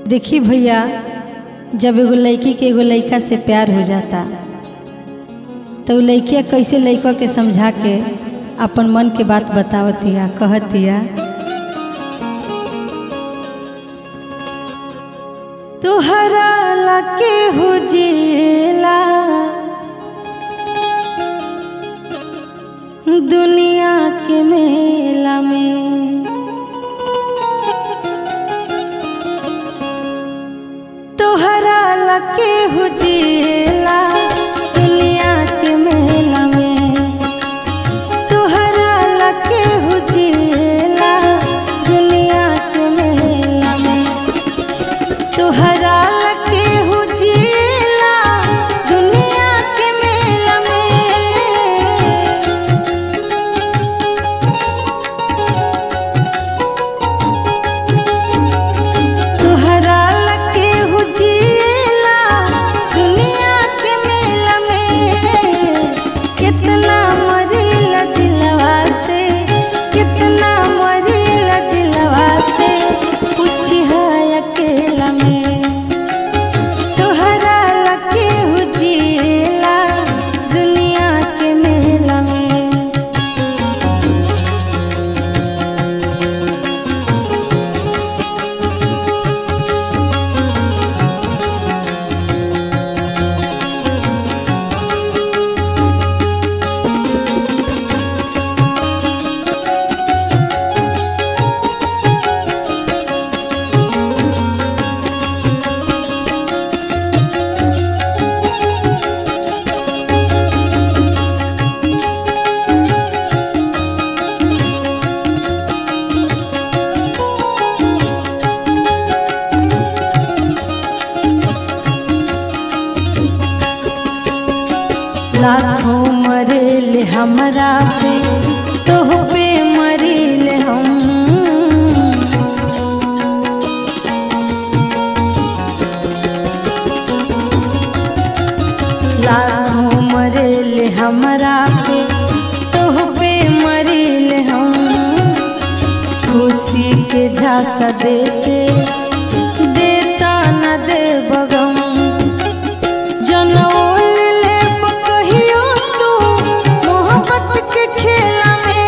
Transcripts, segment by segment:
देखी भैया जब एगो लड़की के एगो लड़का से प्यार हो जाता तो उ लड़किया कैसे लड़का के समझा के अपन मन के बात बतावतिया कहतिया तुहरा लके हो जिला दुनिया के मेला में तोहरा लके हो जिला दुनिया के मेला में तोहरा लके हो जिला दुनिया के मेला में तोहरा लके हो जिला दुनिया के मेला में तोहरा लके हो जिला दुनिया के मेला में कितना मरीला दिलवा से कितना मरीला दिलवा से कुछ है अकेला में तोहरा लके हो जिला दुनिया के मेला में लाखों मरेले हमरा पे तोह पे मरीले हम लाखों मरेले हमरा पे तोह पे मरीले हम खुशी के झांसा देते देता न दे बगम जनौल ले कहियो तू मोहब्बत के खेला में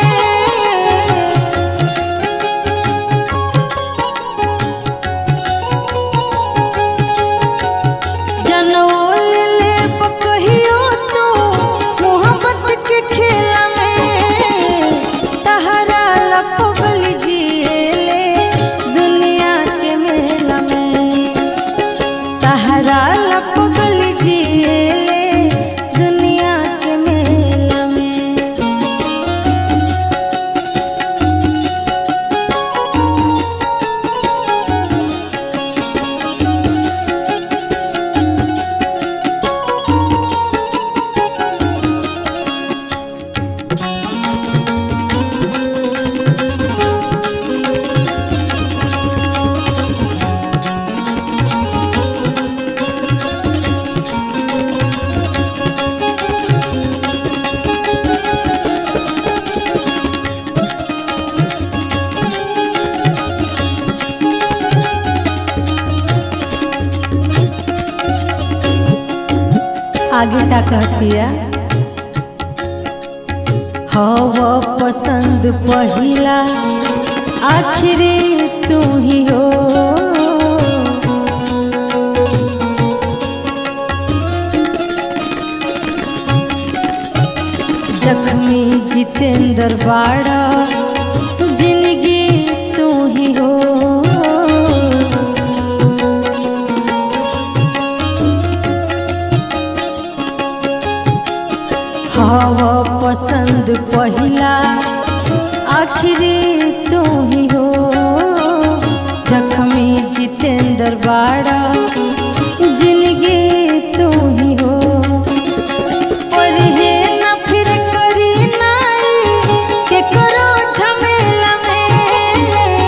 जनौल ले कहियो तू मोहब्बत के खेला में तहरा लपगल जिएले दुनिया के मेला में तहरा लपगल जिएले दुनिया के मेला में आगे का कहतिया हव पसंद पहिला आखिरी तू ही हो जख्मी जितेंद्र बाड़ा जिंदगी तू ही हो हव पसंद पहिला आखिरी तू ही हो जख्मी जितेंद्र बाड़ा जिंदगी तू ही हो और हे न फिर करी नाई के करो झमेला में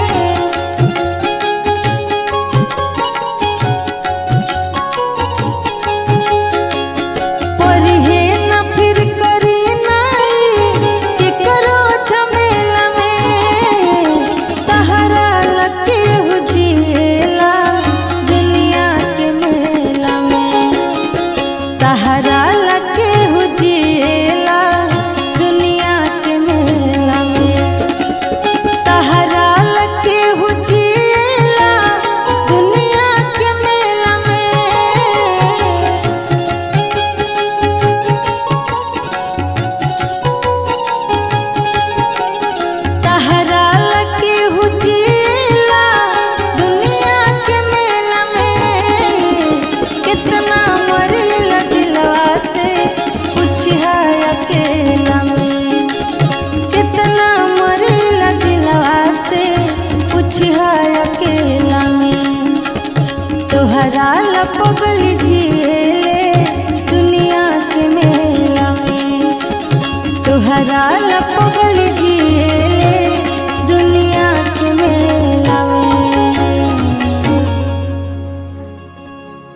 पढ़े न फिर करी नाई के करो झमेला में तहरा लगे हो जिएला पूछिहा अकेला में कितना मरेला दिलवा से पूछिहा अकेला में तोहरा लपगल जिएले दुनिया के मेला में तोहरा लपगल